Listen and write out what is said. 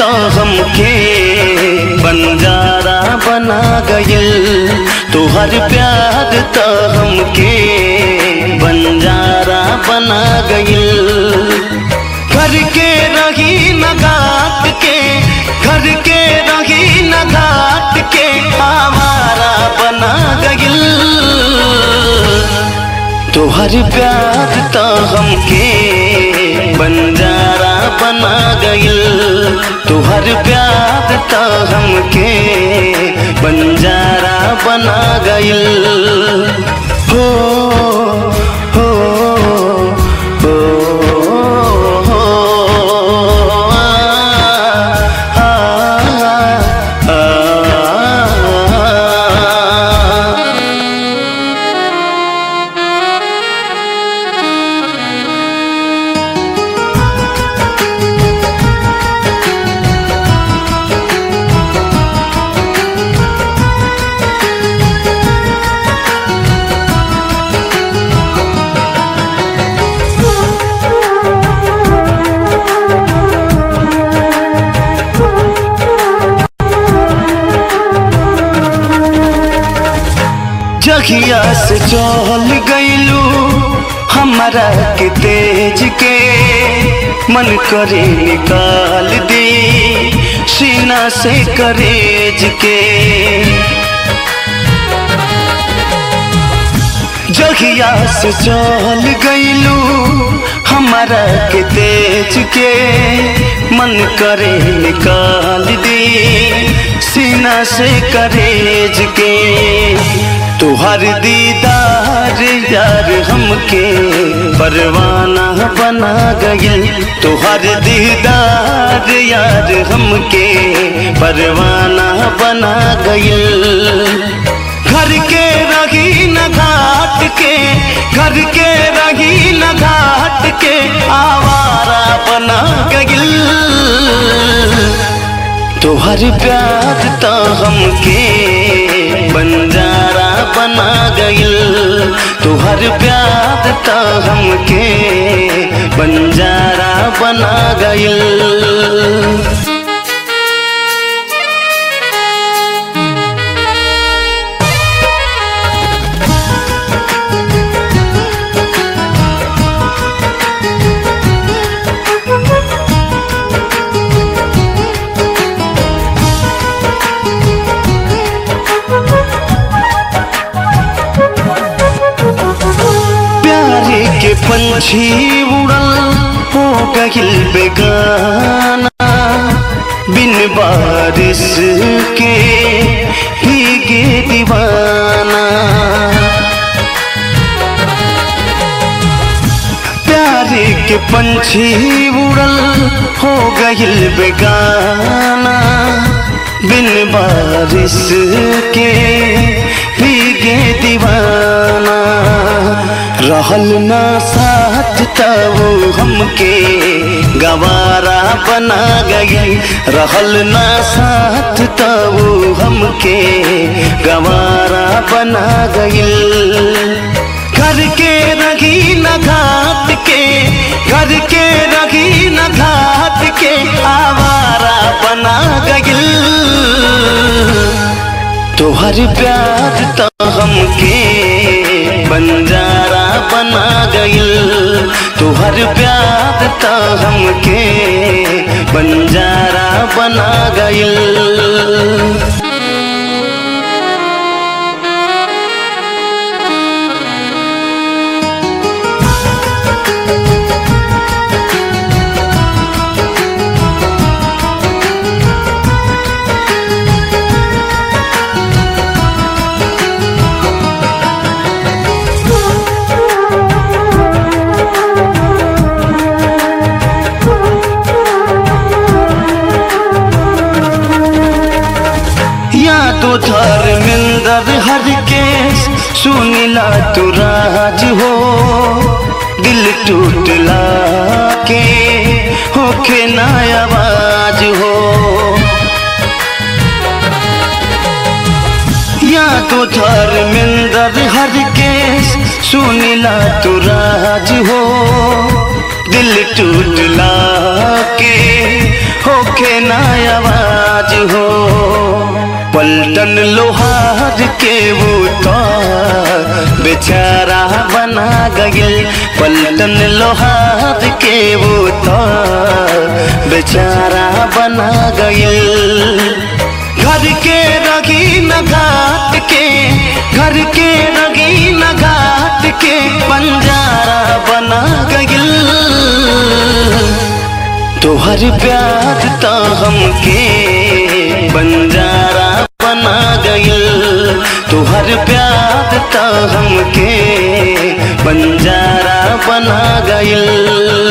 तो हमके बंजारा बना गइल तोहर प्यार तो हमके बंजारा बना गइल घर के रही न घाट के घर के रही न घाट के आवारा बना गइल तोहर प्यार तो हमके बंजारा बना गइल तोहर प्यार तो हमके बंजारा बना गइल हो हो हो हो आ, आ, आ, आ। जहिया से चल गईलू हमारा के तेज के मन करे निकाल दी सीना से करेज के जहिया से चल गईलू हमारा के तेज के मन करे निकाल दी सीना से करेज के तुहर दीदार यार हमके परवाना बना गइल तुहर दीदार यार हमके परवाना बना गइल घर के रही न घाट के घर के रही न घाट के आवारा बना गइल तोहर प्यार तो हमके बंजारा बना गइल तोहर प्यार तो हमके बंजारा बना गइल प्यारे के पंछी उड़ल हो गहिल बेगाना बिन बारिश के भीगे दीवाना प्यारे के पंछी उड़ल हो गहिल बेगाना बिन बारिश के भीगे दीवाना रहल ना साथ तब हमके गवारा बना गई रहल ना साथ तब हमके गवारा बना गई घर के रही न घाट के घर के रही न घाट के आवारा बना गइल तोहर प्यार तो हमके बंजारा बना गइल तोहर प्यार तो हमके बंजारा बना गइल या तो धर्मेंद्र हर के सुनिला तू राज हो दिल टूटला के होखे ना आवाज हो या तो धर्मेंद्र हर के सुनिला तू राज हो दिल टूटला के होखे ना आवाज हो पलटन लोहार के वो तो बेचारा बना गइल पलटन लोहार के वो तो बेचारा बना गइल घर के रगी न घाट के घर के रगी न घाट के बंजारा बना गइल तोहर प्यार तो हमके बंजारा बना गइल तोहर प्यार तो हमके बंजारा बना गइल